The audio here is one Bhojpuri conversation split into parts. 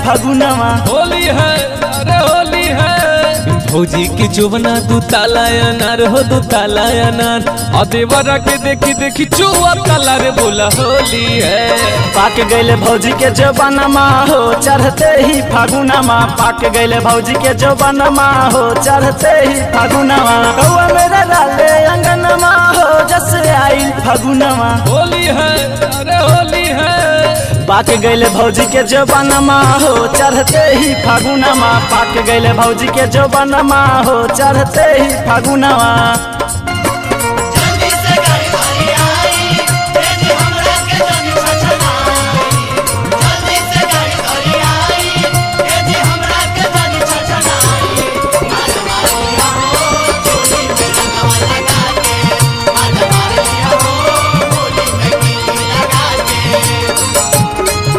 फगुनवा होली है अरे होली है भौजी की चुबना दू ताला अनार हो दू ताला अनार और देवरा के देखी देखी चुआ ताला रे बोला होली है पाक गैले भौजी के जबानमा हो चढ़ते ही फागुनमा पाक गैले भौजी के जबानमा हो चढ़ते ही फागुनमा कौआ मेरा डाले अंगनमा हो जस आइल फागुनमा होली है अरे होली है पाक गैले भौजी के जबानमा हो चढ़ते ही फागुनमा पाक गैले भौजी के जबानमा हो चढ़ते ही फागुनमा जल्दी से गाड़ी भरी आई तेजी हमरा के जानी छछनाई जल्दी से गाड़ी भरी आई तेजी हमरा के जानी छछनाई आज मारिया हो चोली में रंगवा लगा के आज मारिया हो होली में की लगा के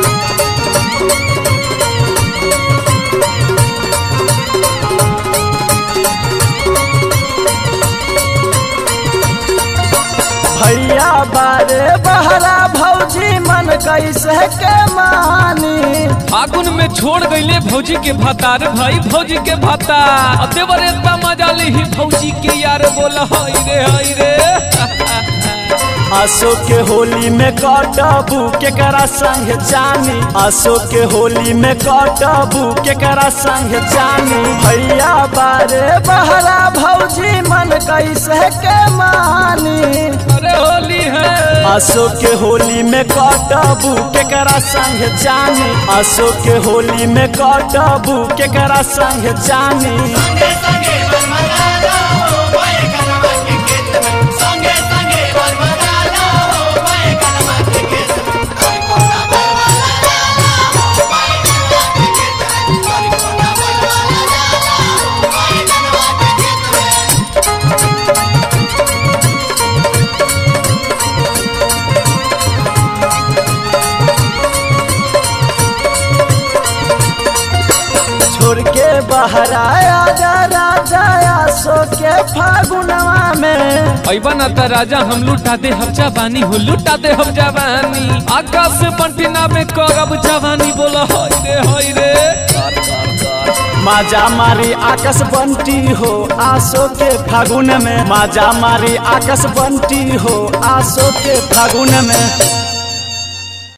भैया बारे बहरा भौजी मन कैसे के मानी फागुन में छोड़ गईले भौजी के भातार भाई भौजी के भातार और देवर इतना मजा ली ही भौजी के यार बोला हाय रे हाय रे आसो के होली में कटबू केकरा संग जानी आसो के होली में कटबू केकरा संग जानी भैया बारे बहरा भौजी मन कैसे के मानी अरे होली है आसो के होली में कटबू केकरा संग जानी आसो के होली में कटबू केकरा संग जानी संगे संगे बरमदाला हो बाए कनवा के खेत में संगे संगे बरमदाला हो बाए कनवा के खेत में कोई कोना बरमदाला हो बाए कनवा के खेत में कोई कोना बरमदाला हो बाए कनवा के खेत में छोड़ के बहरा आजा राजा आसो के फागुनवा में ऐबा ना त राजा हम लुटा दे हम जवानी हो लुटा दे हम जवानी आकाश से बंटिना में करब जवानी बोला हाय रे हाय रे कर कर कर माजा मारी आकाश बंटी हो आसो के फागुन में माजा मारी आकाश बंटी हो आसो के फागुन में